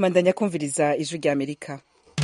mandanya kumviriza ijwi rya amerika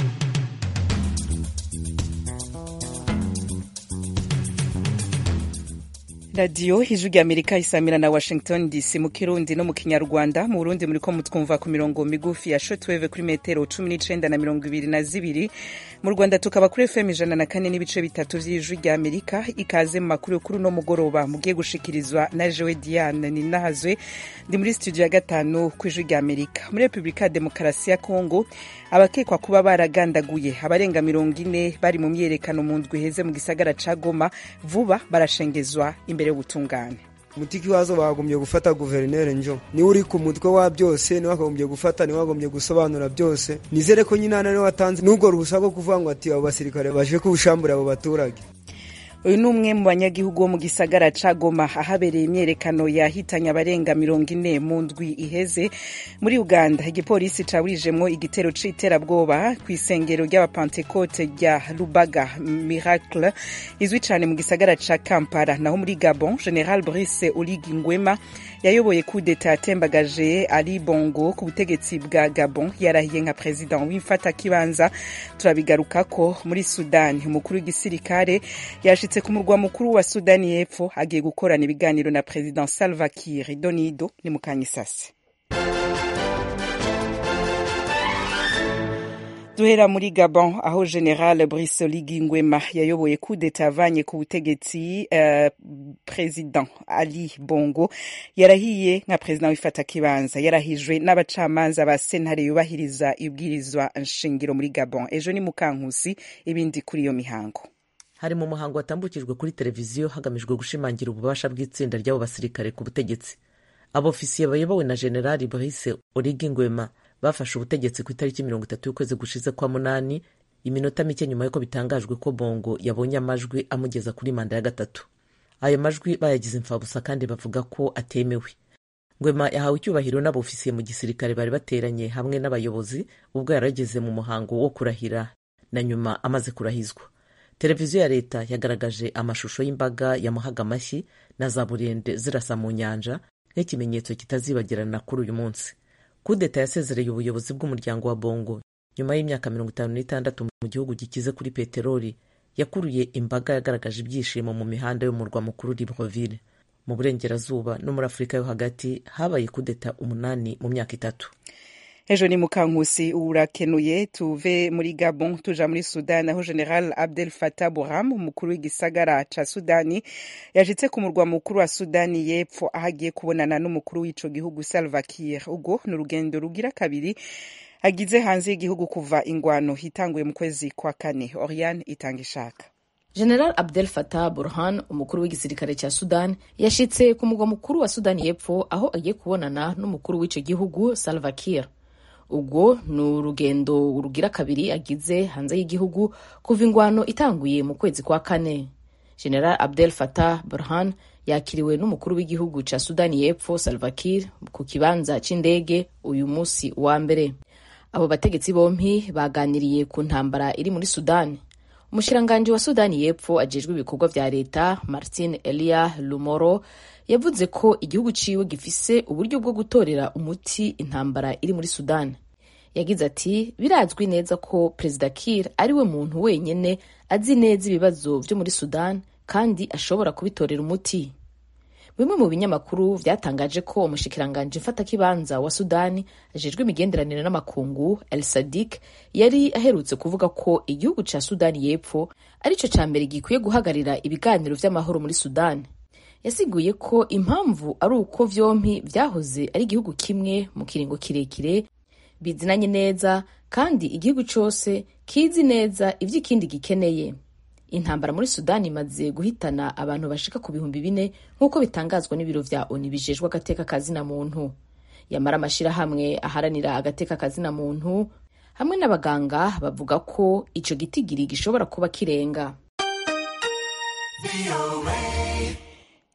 radiyo ijwi rya amerika isamira na washington dc mu kirundi no mu kinyarwanda mu burundi muriko mutwumva ku mirongo migufi ya shotweve kuri metero cumi n'icenda na mirongo ibiri na zibiri mu rwanda tukaba kuri fm ijana na kane n'ibice bitatu vy'ijwi rya amerika ikaze mu makuru y'ukuri no mugoroba mugiye gushikirizwa na jewe diane ninahazwe ndi muri studio ya gatanu ku ijwi rya amerika muri repubulika ya demokarasi ya kongo abakekwa kuba baragandaguye abarenga mirongo ine bari mu myerekano mu ndwi iheze mu gisagara ca goma vuba barashengezwa imbere y'ubutungane umutiki wazo bagombye gufata guverineri njo niwe uri ku mutwe wa byose niwe wagombye gufata niwe wagombye gusobanura byose nizere ko nyine hano niwe watanze n'ubwo ruhusa rwo kuvuga ngo ati abo basirikare baje kubushambura abo baturage uyu ni umwe mu banyagihugu bo mu gisagara ca goma ahabereye imyerekano yahitanye abarenga mirongo ine mu ndwi iheze muri uganda igipolisi caburijemwo igitero c'iterabwoba kw'isengero ry'abapantekote rya lubaga miracle izwi cane mu gisagara ca kampala naho muri gabon general brice oligi ngwema yayoboye kudeta yatembagaje ali bongo ku butegetsi bwa gabon yarahiye nka president w'imfatakibanza turabigarukako muri sudani umukuru w'igisirikare yashitse ku murwa mukuru wa sudani y'epfo agiye gukorana ibiganiro na president salva kiir donido ni mukanyisasi duhera muri gabon aho general brice oligi ngwema yayoboye kudeta avanye ku butegetsi uh, president ali bongo yarahiye nka president w'ifatakibanza yarahijwe n'abacamanza ba sentare yubahiriza ibwirizwa nshingiro muri gabon ejo ni mukankusi ibindi kuri iyo mihango hari mu muhango watambukijwe kuri televiziyo hagamijwe gushimangira ububasha bw'itsinda ry'abo basirikare ku butegetsi abofisiye bayobowe na generali brice origi ngwema bafashe ubutegetsi ku itariki mirongo itatu y'ukwezi gushize kwa munani iminota mike nyuma y'uko bitangajwe ko bongo yabonye amajwi amugeza kuri manda ya gatatu ayo majwi bayagize imfabusa kandi bavuga ko atemewe ngwema yahawe icyubahiro n'abofisiye mu gisirikare bari bateranye hamwe n'abayobozi ubwo yarageze mu muhango wo kurahira na nyuma amaze kurahizwa televiziyo ya leta yagaragaje amashusho y'imbaga yamuhaga amashyi na za burende zirasa mu nyanja nk'ikimenyetso kitazibagirana kuri uyu munsi kudeta yasezereye ubuyobozi bw'umuryango wa bongo nyuma y'imyaka mirongo itanu n'itandatu mu gihugu gikize kuri peteroli yakuruye imbaga yagaragaje ibyishimo mu mihanda y'umurwa mukuru libreville mu burengerazuba no muri afurika yo hagati habaye kudeta umunani mu myaka itatu ejo ni mukankusi urakenuye tuve muri gabon tuja muri sudani aho general abdel fatah burham umukuru w'igisagara ca sudani yashitse ku murwa mukuru wa sudani y'epfo aho agiye kubonana n'umukuru w'ico gihugu salva kiir ubwo ni urugendo rugira kabiri agize hanze y'igihugu kuva ingwano itanguye mu kwezi kwa kane oriane itanga ishaka general abdel fatah burhan umukuru w'igisirikare cya sudan yashitse ku murwa mukuru wa sudani y'epfo aho agiye kubonana n'umukuru w'ico gihugu salva kiir ubwo ni urugendo rugira kabiri agize hanze y'igihugu kuva ingwano itanguye mu kwezi kwa kane general abdel fatah burhan yakiriwe n'umukuru w'igihugu ca sudani y'epfo salva kiir ku kibanza c'indege uyu musi wa mbere abo bategetsi bompi baganiriye ku ntambara iri muri sudani umushiranganji wa sudani y'epfo ajejwe ibikorwa vya leta martin elia lumoro yavuze ko igihugu ciwe gifise uburyo bwo gutorera umuti intambara iri muri sudani yagize ati birazwi neza ko perezida kir ari we muntu wenyine azi neza ibibazo vyo muri sudani kandi ashobora kubitorera umuti bimwe mu binyamakuru vyatangaje ko umushikiranganji mfatakibanza wa sudani ajejwe imigenderanire n'amakungu el sadik yari aherutse kuvuga ko igihugu ca sudani y'epfo arico ca mbere gikwiye guhagarira ibiganiro vy'amahoro muri sudani yasiguye ko impamvu ari uko vyompi vyahoze ari igihugu kimwe mu kiringo kirekire bizinanye neza kandi igihugu cose kizi neza ivyo ikindi gikeneye intambara muri sudani imaze guhitana abantu bashika ku bihumbi bine nk'uko bitangazwa n'ibiro vya oni bijejwe agateka kazina muntu yamara amashirahamwe aharanira agateka kazina muntu hamwe n'abaganga bavuga ko ico gitigiri gishobora kuba kirenga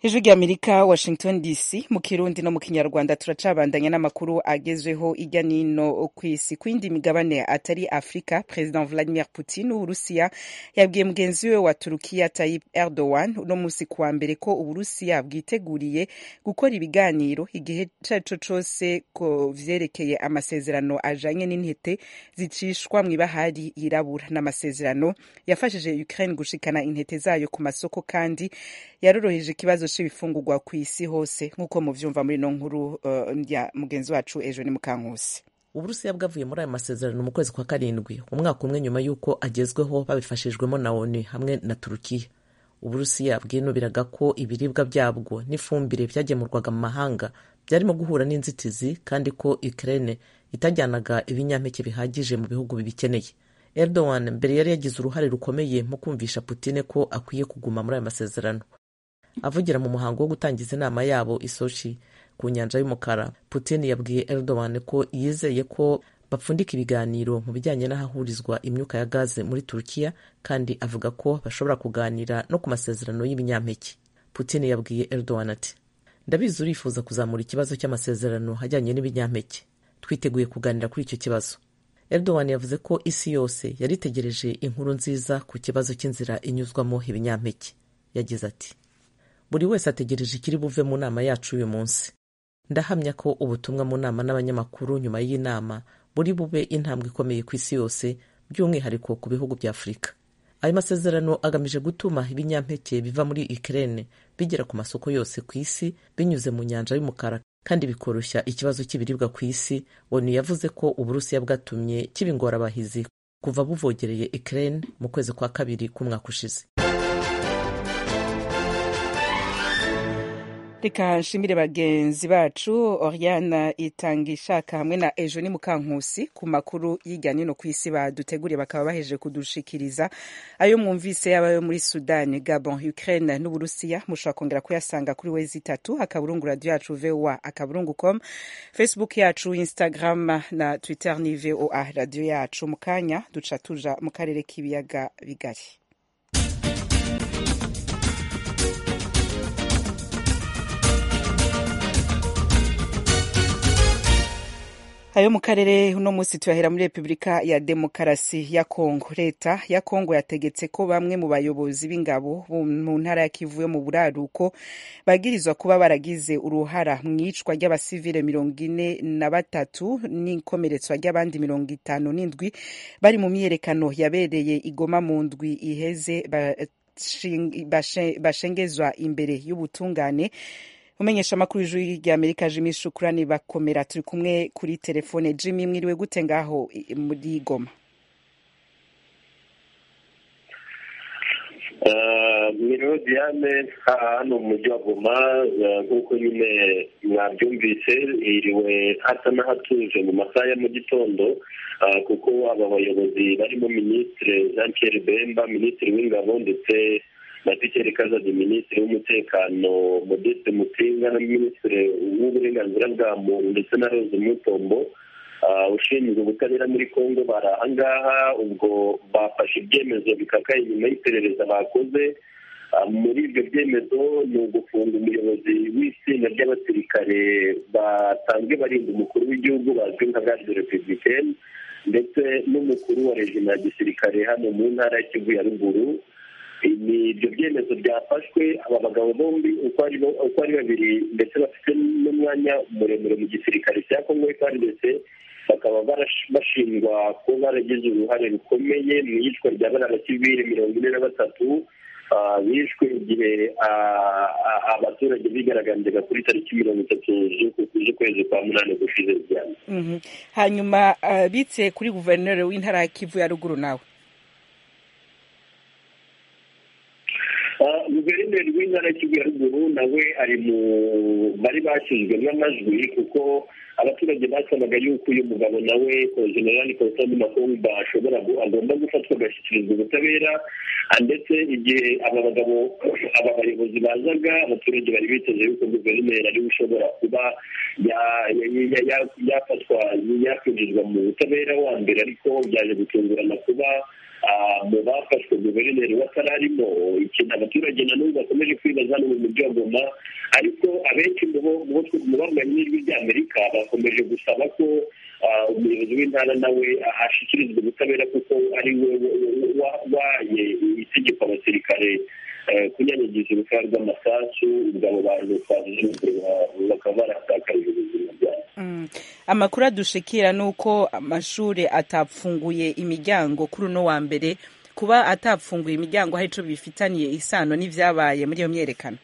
ijwi ry'amerika washington dc mu kirundi no mu kinyarwanda turacabandanya n'amakuru agezweho ijya nino ku isi ku yindi migabane atari afurika perezida vladimir putin w'uburusiya yabwiye mugenzi we wa turukiya tayyip erdogan uno munsi kuwa mbere ko uburusiya bwiteguriye gukora ibiganiro igihe ico ari co cose ko vyerekeye amasezerano ajanye n'intete zicishwa mw'ibahari yirabura n'amasezerano yafashije ukraine gushikana intete zayo ku masoko kandi yaroroheje ikibazo c'ibifungurwa ku isi hose nk'uko muvyumva muri ino nkuru uh, ya mugenzi wacu ejo ni mukankusi uburusiya bwavuye muri aya masezerano mu kwezi kwa karindwi umwaka umwe nyuma y'uko agezweho babifashijwemo na onu hamwe na turukiya uburusiya bwinubiraga ko ibiribwa byabwo n'ifumbire byagemurwaga mu mahanga byarimo guhura n'inzitizi kandi ko ukraine itajyanaga ibinyampeke bihagije mu bihugu bibikeneye erdogan mbere yari yagize uruhare rukomeye mu kumvisha putine ko akwiye kuguma muri aya masezerano avugira mu muhango wo gutangiza inama yabo isochi ku nyanja y'umukara putin yabwiye erdogan ko yizeye ko bapfundika ibiganiro mu bijyanye n'ahahurizwa imyuka ya gaze muri turukiya kandi avuga ko bashobora kuganira no ku masezerano y'ibinyampeke putin yabwiye erdogan ati ndabizi urifuza kuzamura ikibazo cy'amasezerano ajyanye n'ibinyampeke twiteguye kuganira kuri icyo kibazo erdogan yavuze ko isi yose yari itegereje inkuru nziza ku kibazo cy'inzira inyuzwamo ibinyampeke yagize ati buri wese ategereje ikiri buve mu nama yacu uyu munsi ndahamya ko ubutumwa mu nama n'abanyamakuru nyuma y'inama buri bube intambwe ikomeye ku isi yose by'umwihariko ku bihugu bya afurika ayo masezerano agamije gutuma ibinyampeke biva muri ukraine bigera ku masoko yose ku isi binyuze mu nyanja y'umukara kandi bikoroshya ikibazo cy'ibiribwa ku isi onu yavuze ko uburusiya bwatumye kiba ingorabahizi kuva buvogereye ukraine mu kwezi kwa kabiri k'umwaka ushize reka nshimire bagenzi bacu oriana itangishaka hamwe na ejo ni mukankusi ku makuru y'ijya nino ku isi baduteguriye bakaba baheje kudushikiriza ayo mwumvise yaba ayo muri sudani gabon ukraine n'uburusiya mushobora kongera kuyasanga kuri wezi itatu akaburungu radio yacu voa akaburungu com facebook yacu instagram na twitter ni voa radio yacu mu kanya duca tuja mu karere k'ibiyaga bigari ayo mu karere uno munsi tuyahera muri repubulika ya demokarasi ya kongo leta ya kongo yategetse ko bamwe mu bayobozi b'ingabo mu ntara ya kivu yo mu buraruko bagirizwa kuba baragize uruhara mu icwa ry'abasivile mirongo ine na batatu n'ikomeretswa ry'abandi mirongo itanu n'indwi bari mu myiyerekano yabereye igoma mu ndwi iheze bashengezwa imbere y'ubutungane umenyesha amakuru y'ijwi ry'amerika jimmy shukurani bakomera turi kumwe kuri telefone jimmy mwiriwe gute ngaho muri goma mwiriwe diane hano mu mujyi wa goma nk'uko nyine mwabyumvise hiriwe hasa n'ahatuje mu masaha ya mu gitondo kuko aba bayobozi barimo minisitiri jean pierre bemba minisitiri w'ingabo ndetse na pikeri kazadi minisitiri w'umutekano modeste mutinga na minisitiri w'uburenganzira bwa muntu ndetse na rose mutombo ushinzwe ubutabera muri congo bari ahangaha ubwo bafashe ibyemezo bikakaye nyuma y'iperereza bakoze muri ibyo byemezo ni ugufunga umuyobozi w'itsinda ry'abasirikare basanzwe barinda umukuru w'igihugu bazwi nka garde republicaine ndetse n'umukuru wa rejima ya gisirikare hano mu ntara ya kivu ya ruguru ni ibyo byemezo byafashwe aba bagabo bombi uko ari babiri ndetse bafite n'umwanya muremure mu gisirikare cya kongo ndetse bakaba bashinjwa kuba baragize uruhare rukomeye mu iyicwa rya bariya basivili mirongo ine na batatu bishwe igihe abaturage bigaragambyaga kuri tariki mirongo itatu z'ukwezi kwa munani gushize cyane hanyuma bitse kuri guverineri w'intara ya kivu ya ruguru nawe guverineri w'intara y'ikivu ya ruguru nawe ari mu bari bashyizwemo amajwi kuko abaturage basabaga yuko uyu mugabo nawe generali kositani makomba ashobora agomba gufatwa agashyikirizwa ubutabera ndetse igihe aba bagabo aba bayobozi bazaga abaturage bari biteze yuko guverineri ariwe ushobora kuba yafatwa yakwinjizwa mu butabera wa mbere ariko byaje gutungurana kuba mu bafashwe guverineri batararimo ikintu abaturage na n'ubu bakomeje kwibaza ni mu mujyi wa goma ariko abenshi mu bambaye n'ijwi ry'amerika bakomeje gusaba ko umuyobozi w'intara nawe ashyikirizwa ubutabera kuko ari we waye itegeko abasirikare kunyanyagiza urufaya rw'amasasu ubwo abo bantu twavuze bakaba baratakarije ubuzima bwabo amakuru adushikira ni uko amashuri atapfunguye imiryango kuri uno wa mbere kuba atapfunguye imiryango hari icyo bifitaniye isano n'ibyabaye muri iyo myerekano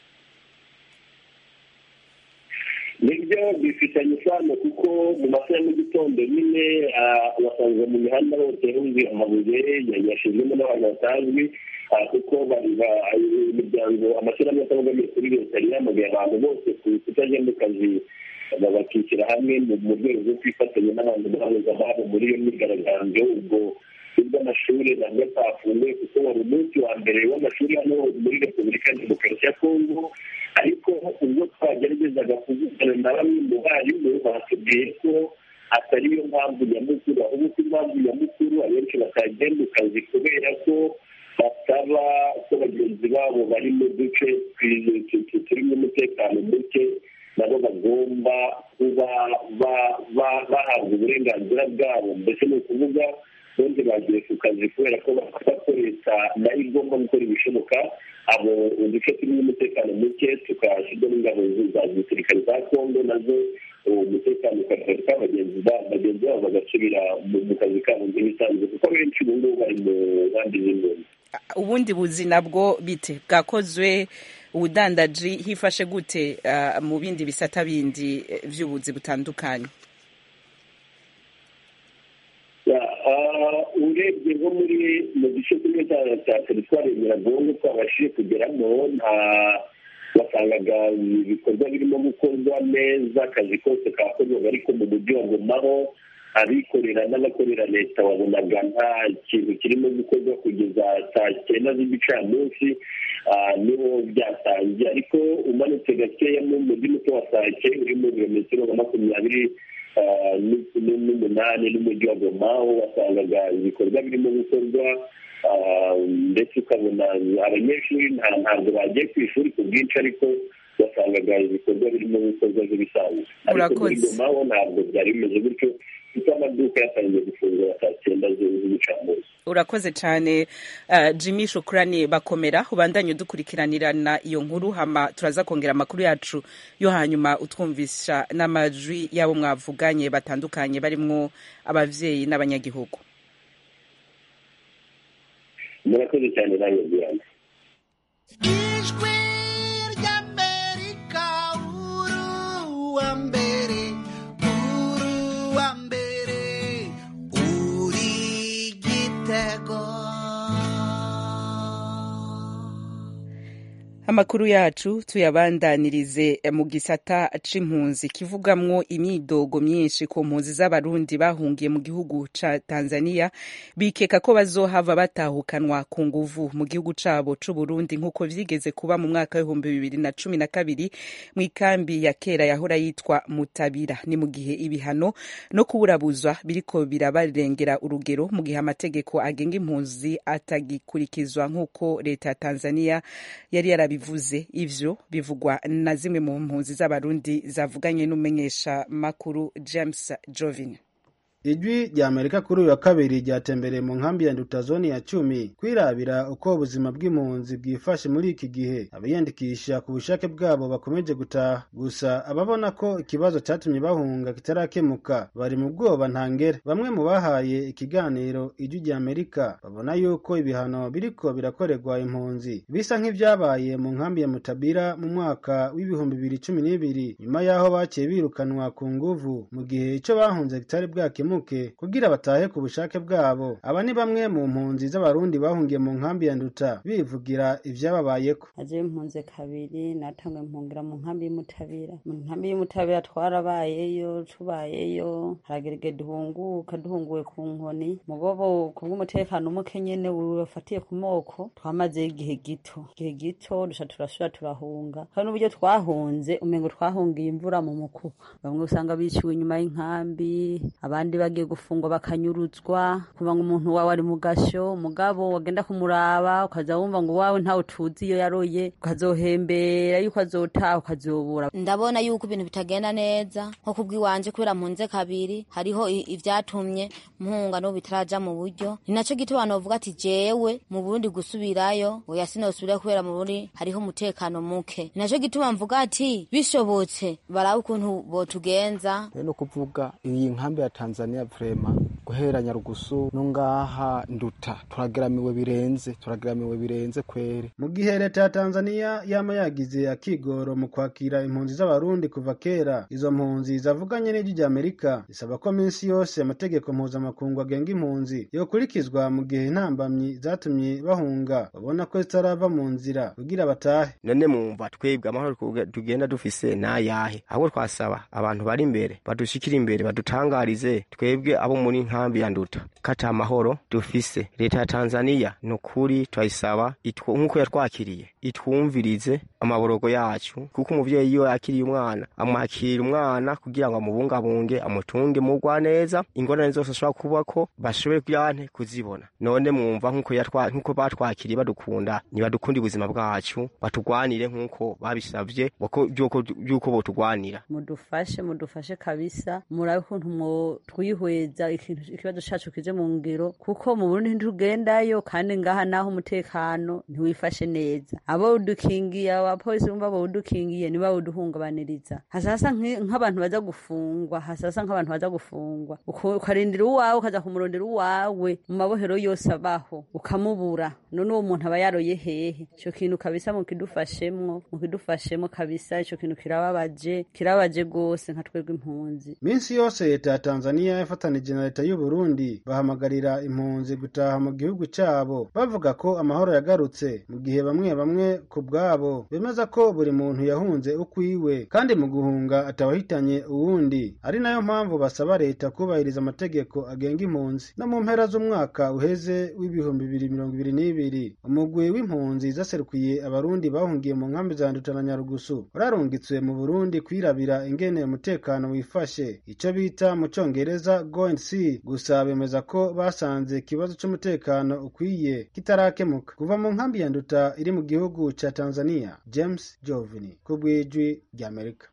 nibyo bifitanye isano kuko mu masaha ya mu gitondo nyine wasanga mu mihanda hose huzuye amabuye yashyizwemo n'abantu batazwi kuko imiryango amashyirahamwe atabogamiye kuri leta yari yamagaye abantu bose kutajya mu kazi bakishyira hamwe mu rwego rwo kwifatanya n'abantu bahuza ababo muri iyo myigaragambyo ubwo bw'amashuri nabwo atafunguye kuko wari umunsi wa mbere w'amashuri hano muri repubulika ya demokarasi ya kongo ariko ubwo twageragezaga kuvugana na bamwe mu barimu batubwiye ko atari yo mpamvu nyamukuru ahubwo ko impamvu nyamukuru abenshi batagiye mu kazi kubera ko basaba ko bagenzi babo bari mu duce turimo umutekano muke nabo bagomba kuba bahabwa uburenganzira bwabo mbese ni ukuvuga ubundi bagiye ku kazi kubera ko bavuga ko leta nayo igomba gukora ibishoboka abo uduce turimo umutekano muke tukashyirwa n'ingabo za gisirikare za kongo nazo umutekano ukagaruka bagenzi babo bagasubira mu kazi kabo nk'ibisanzwe kuko benshi ubu ngubu bari mu nkambi z'impunzi ubundi buzi nabwo bite bwakozwe ubudandaji hifashe gute mu bindi bisata bindi by'ubuzi butandukanye urebye nko muri mu gice kimwe cya teritwari nyiragongo twabashije kugeramo nta wasangaga ibikorwa birimo gukorwa neza akazi kose kakorwaga ariko mu mujyi wa gomaho abikorera n'abakorera leta wabonaga nta kintu kirimo gukorwa kugeza saa cyenda z'igicamunsi niho byatangiye ariko umanutse gakeya mu mujyi muto wa sake uri mu birometero nka makumyabiri n'umunani n'umujyi wa goma aho wasangaga ibikorwa birimo gukorwa ndetse ukabona abanyeshuri ntabwo bagiye ku ishuri ku bwinshi ariko wasangaga ibikorwa birimo gukorwa nk'ibisanzwe ariko muri goma ho ntabwo byari bimeze gutyo kuko amaduka yatangiye gufungura saa cyenda z'igicamunsi urakoze cyane jimmy shukurani bakomera ubandanye udukurikiranirana iyo nkuru hama turaza kongera amakuru yacu yo hanyuma utwumvisha n'amajwi y'abo mwavuganye batandukanye barimo ababyeyi n'abanyagihugu murakoze cyane nawe diana ijwi ry'amerika uruwa mbere uruwa mbere uri igitego amakuru yacu tuyabandanirize mu gisata c'impunzi kivugamwo imyidogo myinshi ku mpunzi z'abarundi bahungiye mu gihugu ca tanzania bikeka ko bazohava batahukanwa ku nguvu mu gihugu cabo c'uburundi nk'uko vyigeze kuba mu mwaka w'ibihumbi bibiri na cumi na kabiri mu ikambi ya kera yahora yitwa mutabira ni mu gihe ibihano no kuburabuzwa biriko birabarengera urugero mu gihe amategeko agenga impunzi atagikurikizwa nk'uko leta ya tanzania yari yarabi bivuze ivyo bivugwa na zimwe mu mpunzi z'abarundi zavuganye n'umumenyesha makuru James Jovin ijwi rya amerika kuri uyu wa kabiri ryatembereye mu nkambi ya ndutazoni ya cumi kwirabira uko ubuzima bw'impunzi bwifashe muri iki gihe abiyandikisha ku bushake bwabo bakomeje gutaha gusa ababona ko ikibazo cyatumye bahunga kitarakemuka bari mu bwoba ntangere bamwe mu bahaye ikiganiro ijwi rya amerika babona yuko ibihano biriko birakorerwa impunzi bisa nk'ibyabaye mu nkambi ya mutabira mu mwaka w'ibihumbi bibiri cumi n'ibiri nyuma y'aho baciye birukanwa ku nguvu mu gihe icyo bahunze kitari bwakemuka kugira batahe ku bushake bwabo aba ni bamwe mu mpunzi z'abarundi bahungiye mu nkambi ya nduta bivugira ivyababayeko aje mpunze kabiri natangwe mpungira mu nkambi y'umutabira mu nkambi y'umutabira twarabayeyo tubayeyo haragerege duhunguka duhunguwe ku nkoni mugobo kubw'umutekano umuke nyene wafatiye ku moko twamazeyo igihe gito igihe gito duca turasubira turahunga kandi n'uburyo twahunze umengo twahungiye imvura mu mukuba bamwe usanga biciwe inyuma y'inkambi abandi abandi bagiye gufungwa bakanyuruzwa kuva ngo umuntu wawe ari mu gasho umugabo wagenda kumuraba ukaza wumva ngo wawe ntawe tuzi iyo yaroye ukazohembera yuko azotaha ukazobura ndabona yuko ibintu bitagenda neza nko kubw'iwanje kubera mpunze kabiri hariho i- ivyatumye mpunga n'ubu bitaraja mu buryo ni naco gituma abantu bavuga ati jewe mu burundi gusubirayo oya sinosubirayo kubera mu burundi hariho umutekano muke ni naco gituma mvuga ati bishobotse barabe ukuntu botugenza rero no kuvuga iyi nkambi ya tanzania vrema guhera nyarugusu no ngaha nduta turageramiwe birenze turageramiwe birenze kweri mu gihe leta ya tanzania yama yagize akigoro mu kwakira impunzi z'abarundi kuva kera izo mpunzi zavuganye n'ijwi rya amerika zisaba ko minsi yose amategeko mpuzamakungu agenga impunzi yokurikizwa mu gihe intambamyi zatumye bahunga babona ko zitarava mu nzira kugira batahe none mwumva twebwe amahoro tuge- tugenda dufise nayahe ahubwo twasaba abantu bari imbere badushikire imbere badutangarize twebwe abo muri nkambi ya nduta kata amahoro dufise leta ya tanzaniya ni ukuri turayisaba itwo- nk'uko yatwakiriye itwumvirize amaborogo yacu kuko umuvyeyi iyo yakiriye umwana amwakira umwana kugira ngo amubungabunge amutunge mugwa neza ingorane zose ashobora kubako bashobore kuyante kuzibona none mwumva nk'uko yatwa- nk'uko batwakiriye badukunda nibadukunda ubuzima bwacu batugwanire nk'uko babisavye bako- vy'uko vy'uko botugwanira mudufashe mudufashe kabisa murabe ukuntu mwo twihweza ikintu ikibazo cacu kije mu ngiro kuko mu Burundi ntitugendayo kandi ngaha naho umutekano ntiwifashe neza abo udukingiye abapolisi bumva bawudukingiye nibo bawuduhungabaniriza hasasa nk'i- nk'abantu baza gufungwa hasasa nk'abantu baza gufungwa Uko- ukarindira uwawe ukaza kumurondera uwawe mu mabohero yose abaho ukamubura none uwo muntu aba yaroye hehe ico kintu kabisa mukidufashemwo mukidufashemwo kabisa ico kintu kirababaje kirababaje gose nka twebwe impunzi minsi yose leta ya tanzania yafatanije na leta y'u burundi bahamagarira impunzi gutaha mu gihugu cyabo bavuga ko amahoro yagarutse mu gihe bamwe bamwe ku bwabo bemeza ko buri muntu yahunze ukwiwe kandi mu guhunga atawahitanye uwundi ari nayo mpamvu basaba leta kubahiriza amategeko agenga impunzi no mu mpera z'umwaka uheze w'ibihumbi bibiri mirongo ibiri n'ibiri umugwi w'impunzi zaserukiye abarundi bahungiye mu nkambi za nduta na nyarugusu wararungitswe mu burundi kwirabira ingene umutekano wifashe ico bita mu congereza go and see gusa bemeza ko basanze ikibazo c'umutekano ukwiye kitarakemuka kuva mu nkambi ya nduta iri mu gihugu ca tanzania james jovini ku bw'ijwi ry'amerika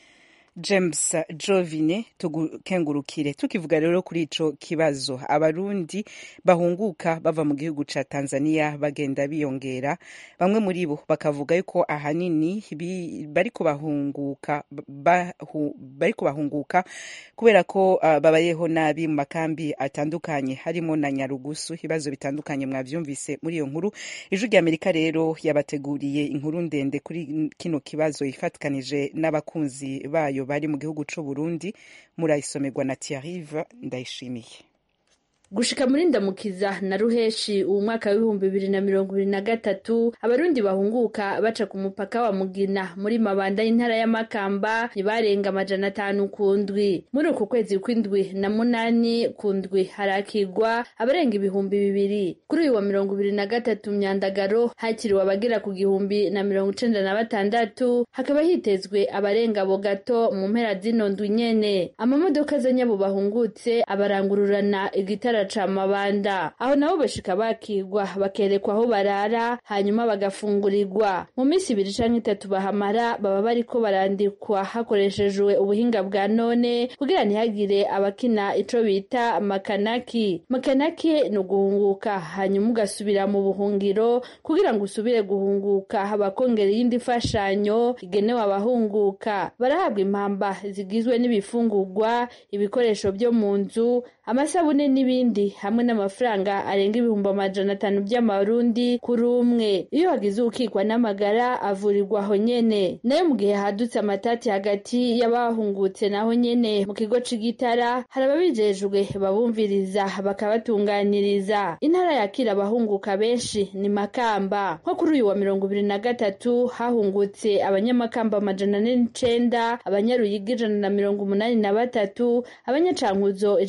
james jovine tugukengurukire tukivuga rero kuri ico kibazo abarundi bahunguka bava mu gihugu ca tanzania bagenda biyongera bamwe muri bo bakavuga yuko ahanini bi- bariko bahunguka bahu- bariko bahunguka kubera ko uh, babayeho nabi mu makambi atandukanye harimo na nyarugusu ibibazo bitandukanye mwavyumvise muri iyo nkuru ijwi rya amerika rero yabateguriye inkuru ndende kuri kino kibazo ifatikanije n'abakunzi bayo bari mu gihugu c'u Burundi murayisomerwa na Thierry Ndayishimiye gushika muri ndamukiza na ruheshi uwu mwaka w'ibihumbi bibiri na mirongo ibiri na gatatu abarundi bahunguka baca ku mupaka wa mugina muri mabanda y'intara y'amakamba ntibarenga amajana atanu ku ndwi muri uku kwezi kw'indwi na munani ku ndwi harakigwa abarenga ibihumbi bibiri kuri uyu wa mirongo ibiri na gatatu myandagaro hakiriwe abagera ku gihumbi na mirongo icenda na batandatu hakaba hitezwe abarenga abo gato mu mpera zino ndwi nyene amamodoka azanye abo bahungutse abarangururana igitara ca mabanda aho nabo bashika bakigwa bakerekwa aho barara hanyuma bagafungurirwa mu minsi ibiri canke itatu bahamara baba bariko barandikwa hakoreshejwe ubuhinga bwa none kugira ntihagire abakina ico bita makanaki makanaki ni uguhunguka hanyuma ugasubira mu buhungiro kugira ngo usubire guhunguka bakongera iyindi mfashanyo igenewe abahunguka barahabwa impamba zigizwe n'ibifungurwa ibikoresho byo mu nzu amasabune n'ibindi hamwe n'amafaranga arenga ibihumbi amajana atanu by'amarundi kuri umwe iyo hagize ukikwa n'amagara avurirwa aho nyene nayo mu gihe hadutse amatati hagati y'abahungutse naho nyene mu kigo c'igitara hari ababijejwe babumviriza bakabatunganiriza intara yakira abahunguka benshi ni makamba nko kuri uyu wa mirongo ibiri na gatatu hahungutse abanyamakamba amajana ane n'icenda abanyaruyigi ijana na mirongo umunani na batatu abanyacankuzo ijana na mirongo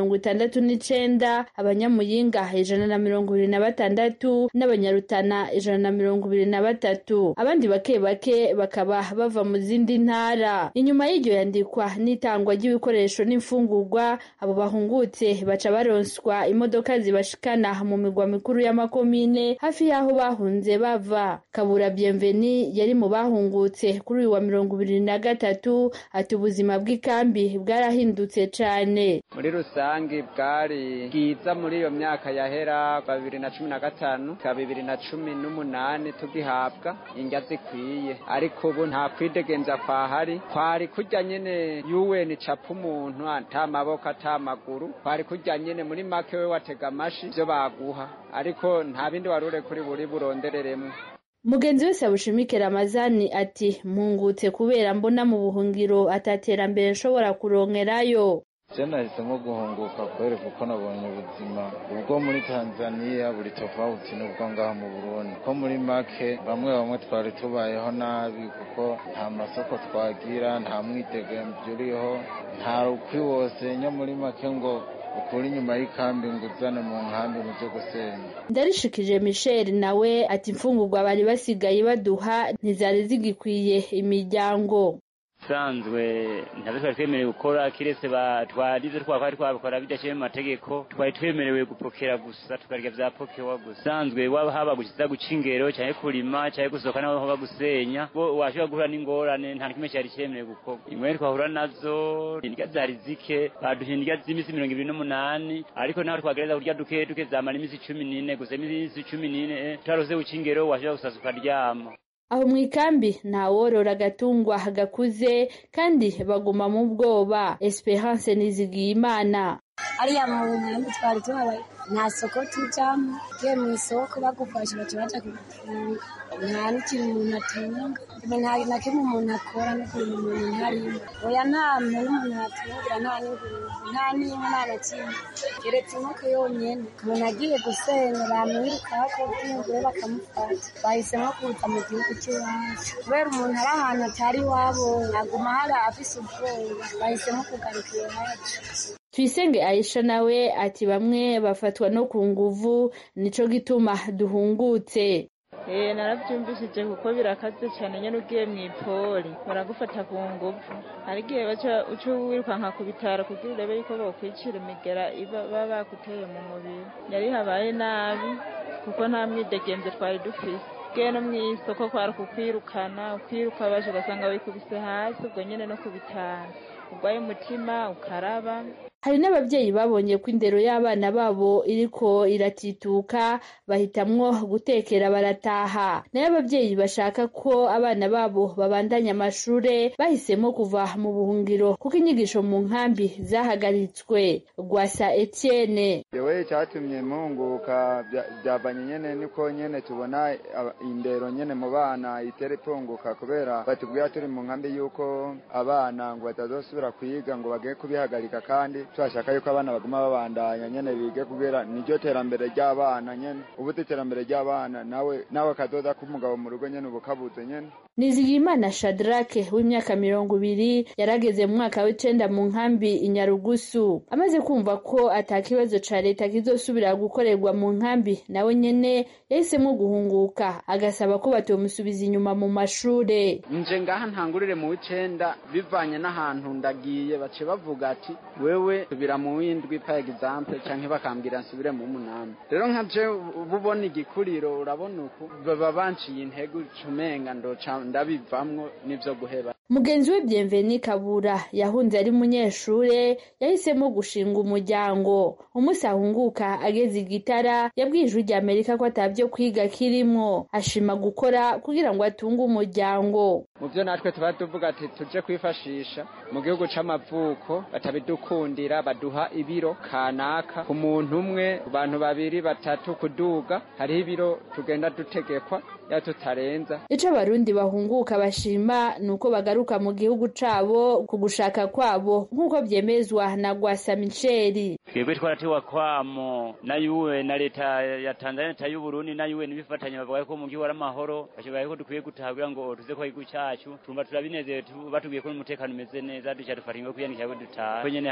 mirongo itandatu n'icenda abanyamuyinga ijana na mirongo ibiri na batandatu n'abanyarutana ijana na mirongo ibiri na batatu abandi bake bake bakaba bava mu zindi ntara inyuma y'iryo yandikwa n'itangwa ry'ibikoresho n'imfungurwa abo bahungutse baca baronswa imodoka zibashikana mu migwa mikuru y'amakomine hafi y'aho bahunze bava kabura bienveni yari mu bahungutse kuri uyu wa mirongo ibiri na gatatu ati ubuzima bw'ikambi bwarahindutse cane muri rusange bwari bwiza muri iyo myaka yahera kwa bibiri na cumi na gatanu ka bibiri na cumi n'umunani tugihabwa indya zikwiye ariko ubu nta kwidegenza kwahari kwari kurya nyene yuweni capa umuntu ata maboko ata maguru kwari kurya nyene muri make we watega amashi ivyo baguha ariko nta bindi warure kuri buri burondereremwo mugenzi wese abushimike ramazani ati mpungutse kubera mbona mu buhungiro ataterambere nshobora kurongerayo je nahisemo guhunguka kwere kuko nabonye ubuzima ubwo muri tanzaniya buri tofauti n'ubwo ngaha mu burundi ko muri make bamwe bamwe twari tubayeho nabi kuko nta masoko twagira nta mwidegemvyo uriho nta rukwi wose nya muri make ngo ukuri inyuma y'ikambi ngo uzane mu nkambi mu byo gusenya ndarishikije michel nawe ati imfungurwa bari basigaye baduha ntizari zigikwiye imiryango sanzwe ntabwo twari twemerewe gukora kiretse twarize twakora twabikora bidashyiriye mu mategeko twari twemerewe gupokera gusa tukarya vya pokewa gusa sanzwe waba haba gukiza guca ingero cyangwa kurima cyangwa gusohoka naho haba gusenya bo washobora guhura n'ingorane nta kimwe cyari cyemerewe gukorwa imwe twahura nazo indya zari zike baduha indya z'iminsi mirongo ibiri n'umunani ariko naho twagereza kurya duke duke zamara iminsi cumi n'ine gusa iminsi cumi n'ine tutarose guca ingero washobora gusasa ukaryama aho mu ikambi ntaworora agatungwa gakuze kandi baguma mu bwoba esperance nizigiyimana ariya mu mwembe twari tuhabaye nta soko tujamo ugiye mu isoko bagufashe baca baja kugufunga nta n'ikintu umuntu atunga nta na kimwe umuntu akora no kurima umuntu ntarimo oya nta muntu umuntu atungira nta n'ingurube nta n'inka nta na kimwe keretse inkoko yonyene umuntu agiye gusenya bamwirukako bw'ingure bakamufata bahisemo kuza mu gihugu cy'iwacu kubera umuntu ari ahantu atari iwabo aguma hari afise ubwoba bahisemo kugaruka iwacu tuyisenge aisha nawe ati bamwe bafatwa no ku nguvu nico gituma duhungutse Eh naravyumvishije kuko birakaze cyane nyene ugiye mu ipoli baragufata ku nguvu hari igihe baca uca wirukanka ku bitaro kugira urebe yuko bokwicira imigera iba baba baguteye mu mubiri yari habaye nabi kuko nta mwidegemvye twari dufise bwe no mw'isoko kwari ukukwirukana ukwiruka baje ugasanga wikubise hasi ubwo nyene no ku bitaro urwaye umutima ukaraba hari n'ababyeyi babonye ko indero y'abana babo iriko iratituka bahitamwo gutekera barataha nayo ababyeyi bashaka ko abana babo babandanya amashure bahisemo kuva mu buhungiro kuko inyigisho mu nkambi zahagaritswe rwasa etienne yewe icyatumye mpunguka byavanye nyene niko nyene tubona indero nyene mu bana itera ipunguka kubera batubwira turi mu nkambi y'uko abana ngo batazosubira kwiga ngo bageye kubihagarika kandi turashaka yuko abana baguma babandanya nyene bige kubera niryo terambere ry'abana nyene ubu iterambere ry'abana nawe nawe kadoda k'umugabo mu rugo nyene ubu kabuze nyene nizigiyimana shadrake w'imyaka mirongo ibiri yarageze mu mwaka w'icenda mu nkambi inyarugusu amaze kumva ko ata kibazo ca leta kizosubira gukorerwa mu nkambi nawe nyene yahisemo guhunguka agasaba ko batomusubiza inyuma mu mashure nje ngaha ntangurire mu w'icenda bivanye n'ahantu ndagiye bace bavuga ati wewe subira mu w'indwi pa example canke bakambwira nsubire mu munani rero nka je bubona igikuriro urabona uku baba banciye intego cumenga ndoca ndabivamwo n'ivyo guheba mugenzi we Bienveni Kabura yahunze ari munyeshure yahisemo gushinga umuryango umunsi ahunguka ageze igitara yabwiye ijwi rya Amerika ko atavyo kwiga kirimwo ashima gukora kugira ngo atunge umuryango mu byo natwe tuba tuvuga ati tuje kwifashisha mu gihugu c'amavuko batabidukundira baduha ibiro kanaka ku muntu umwe ku bantu babiri batatu kuduga hariho ibiro tugenda dutegekwa ya tutarenza ico abarundi bahunguka bashima nuko bagaruka mu gihugu cabo ku gushaka kwabo nk'uko vyemezwa na Gwasa Micheli twebwe twaratewa kwamo na yuwe na leta ya Tanzania leta y'Uburundi na yuwe nibifatanya bavuga ko mu gihugu ari amahoro bashoboye ko dukwiye gutaha kugira ngo tuze ko igihugu cacu tumva turabinezerewe batubwiye ko umutekano umeze neza duca dufata ingo kwiyanikira ko dutaha ko nyene hari na bene bacu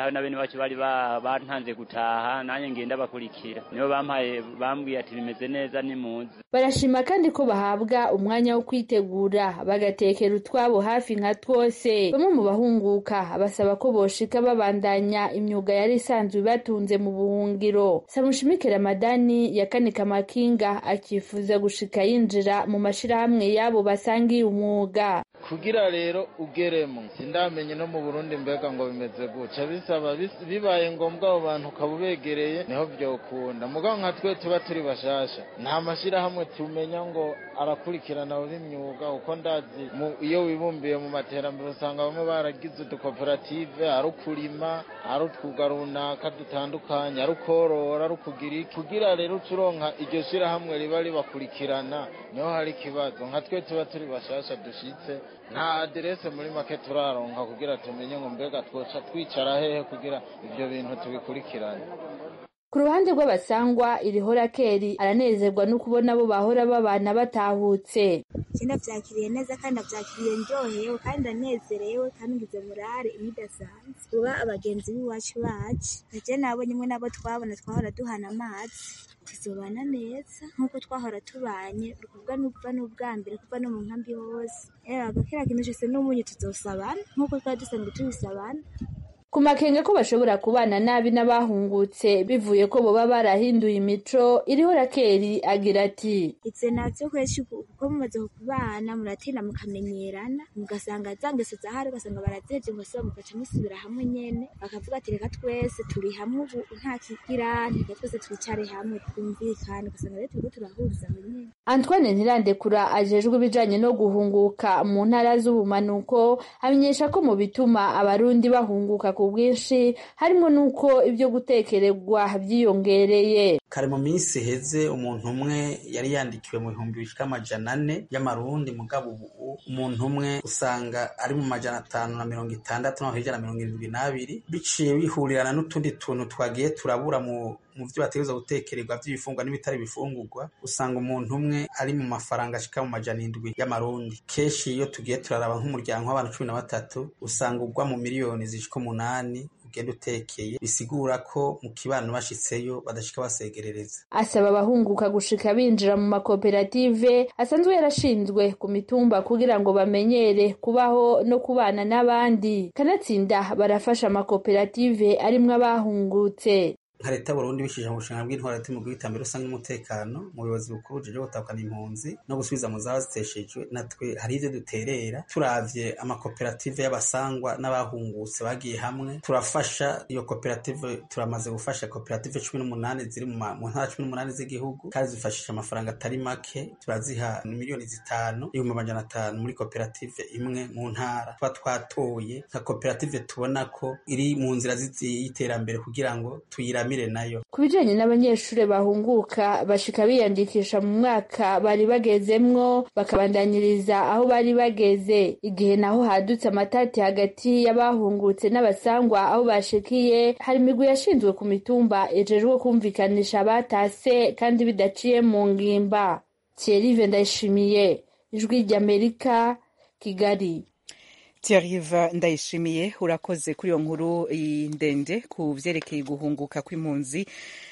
iwacu bari bantanze gutaha nanjye ngenda bakurikira nibo bampaye bambwiye ati bimeze neza nimuze barashima kandi ko bahabwa umwanya wo kwitegura bagatekera utwabo hafi nka twose bamwe mu bahunguka basaba ko boshika babandanya imyuga yari isanzwe ibatunze mu buhungiro samushimike ramadani yakanika amakinga akifuza gushika yinjira mu mashirahamwe yabo basangiye umwuga kugira rero ugeremo sindamenye no mu burundi mbega ngo bimeze guca bisaba bibaye ngombwa abo bantu ukaba ubegereye niho byokunda mugabo nka twe tuba turi bashasha nta mashyirahamwe tumenya ngo arakurikirana abo b'imyuga uko ndazi iyo wibumbiye mu materambere usanga bamwe baragize udukoperative ari ukurima ari utwuga runaka dutandukanye ari ukorora ari ukugira iki kugira rero ucuronka iryo shyirahamwe riba ribakurikirana niho hari ikibazo nka twe tuba turi bashasha dushitse nta aderese muri make turaronka kugira tumenye ngo mbega twoca twicara hehe kugira ibyo bintu tubikurikirane ku ruhande rw'abasangwa iriho rakeri aranezerwa no kubona abo bahora babana batahutse ikindi byakiriye neza kandi abyakiriye ndyohewe kandi ndanezerewe kandi ngize murare imidasanzwe kuba abagenzi b'iwacu bacu nacyo nabonye imwe nabo twabona twahora duhana amazi tuzobana neza nk'uko twahora tubanye kuva n'ubwa n'ubwa mbere kuva no mu nkambi hose rero agakera kintu cyose n'umunyu tuzosabana nk'uko twari dusanzwe tubisabana ku makenga ko bashobora kubana nabi n'abahungutse bivuye ko boba barahinduye imico iriho rakeri agira ati itse navyo kweshi kuko mumaze kubana muratinda mukamenyerana mugasanga za ngeso zahari ugasanga barazeje ngo soba mugaca musubira hamwe nyene bakavuga ati reka twese turi hamwe ubu nta kigira reka twese twicare hamwe twumvikane ugasanga rero turiko turahuriza aho nyene Antoine Ntirandekura ajejwe ibijanye no guhunguka mu ntara z'ubumanuko amenyesha ko mu bituma abarundi bahunguka ku bwinshi harimo n'uko ibyo gutekererwa byiyongereye kare mu minsi iheze umuntu umwe yari yandikiwe mu bihumbi bishika amajana ane y'amarundi mugabo ubu umuntu umwe usanga ari mu majana atanu na mirongo itandatu naho hirya na mirongo irindwi n'abiri biciye bihurirana n'utundi tuntu twagiye turabura mu mu byo bategereza gutekererwa by'ibifungwa n'ibitari bifungurwa usanga umuntu umwe ari mu mafaranga ashika mu majana indwi y'amarundi kenshi iyo tugiye turaraba nk'umuryango w'abantu cumi na batatu usanga ugwa mu miliyoni zishika umunani ugenda utekeye bisigura ko mu kibano bashitseyo badashika basegerereza asaba abahunguka gushika binjira mu makoperative asanzwe yarashinzwe ku mitumba kugira ngo bamenyere kubaho no kubana n'abandi kanatsinda barafasha amakoperative arimwo abahungutse nka leta y'uburundi bishije mu bushinga bw'intwara hagati mu bw'iterambere rusange n'umutekano mu buyobozi bukuru bujejwe gutahukana impunzi no gusubiza mu zaba ziteshejwe natwe hari ivyo duterera turavye amakoperative y'abasangwa n'abahungutse bagiye hamwe turafasha iyo koperative turamaze gufasha koperative cumi n'umunani ziri mu ntara cumi n'umunani z'igihugu kandi zifashisha amafaranga atari make turaziha miliyoni zitanu ibihumbi amajana atanu muri koperative imwe mu ntara tuba twatoye nka koperative tubona ko iri mu nzira y'iterambere kugira ngo tuyirame nayo ku bijanye n'abanyeshuri bahunguka bashika biyandikisha mu mwaka bari bagezemwo bakabandanyiriza aho bari bageze igihe naho hadutse amatati hagati y'abahungutse n'abasangwa aho bashikiye hari imigwi yashinzwe ku mitumba ejejwe kumvikanisha abatase kandi bidaciye mu ngimba Thierry ndayishimiye ijwi ry'Amerika Kigali Thierry ndayishimiye urakoze kuri iyo nkuru ndende ku vyerekeye guhunguka kw'impunzi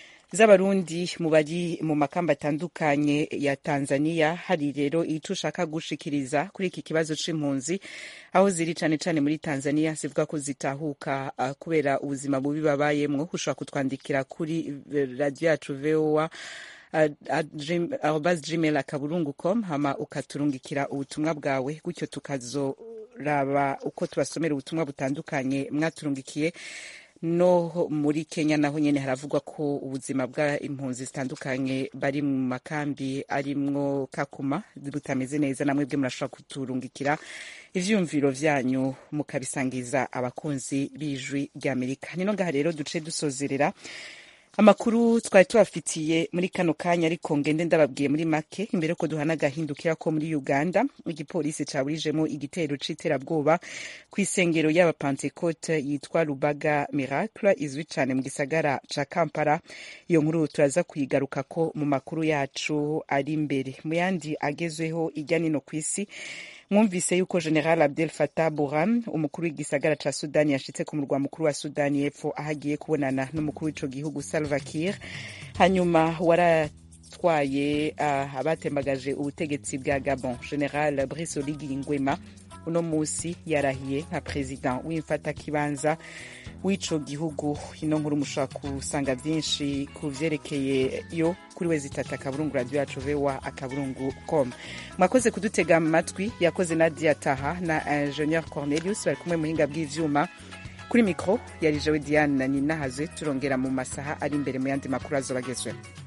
z'abarundi mu bari mu makamba atandukanye ya Tanzania hari rero ico ushaka gushikiriza kuri iki kibazo c'impunzi aho ziri cane cane muri Tanzania zivuga ko zitahuka uh, kubera ubuzima bubi babayemwo ushobora kutwandikira kuri radio yacu VOA arobas gmail akaburungu com hama ukaturungikira ubutumwa bwawe gutyo tukazo raba uko tubasomera ubutumwa butandukanye mwaturungikiye no muri Kenya naho nyene haravugwa ko ubuzima bwa impunzi zitandukanye bari mu makambi arimwo Kakuma butameze neza namwe bwe murashobora kuturungikira ivyumviro vyanyu mukabisangiza abakunzi b'ijwi ry'Amerika nino ngaha rero duce dusozerera amakuru twari tubafitiye muri kano kanya ariko ngende ndababwiye muri make imbere ko duhana agahindukira ko muri uganda igipolisi caburijemo igitero c'iterabwoba ku isengero y'abapantekote yitwa rubaga miracle izwi cane mu gisagara ca kampala iyo nkuru turaza kuyigarukako mu makuru yacu ari imbere mu yandi agezweho irya nino ku isi mwumvise yuko general abdel fatah burhan umukuru w'igisagara ca sudani yashitse ku murwa mukuru wa sudani y'epfo aho agiye kubonana n'umukuru w'ico gihugu salva kiir hanyuma waratwaye uh, abatembagaje ubutegetsi bwa gabon general brice oligi ngwema uno musi yarahiye nka perezida w'imfatakibanza w'ico gihugu ino nkuru mushobora kusanga vyinshi ku vyerekeye yo kuri we zitata akaburungu radio yacu voa akaburungu com mwakoze kudutega amatwi yakoze nadia taha na ingenieur cornelius bari kumwe muhinga bw'ivyuma kuri mikro yari jewe diane na nina hazwe turongera mu masaha ari imbere mu yandi makuru azobagezweho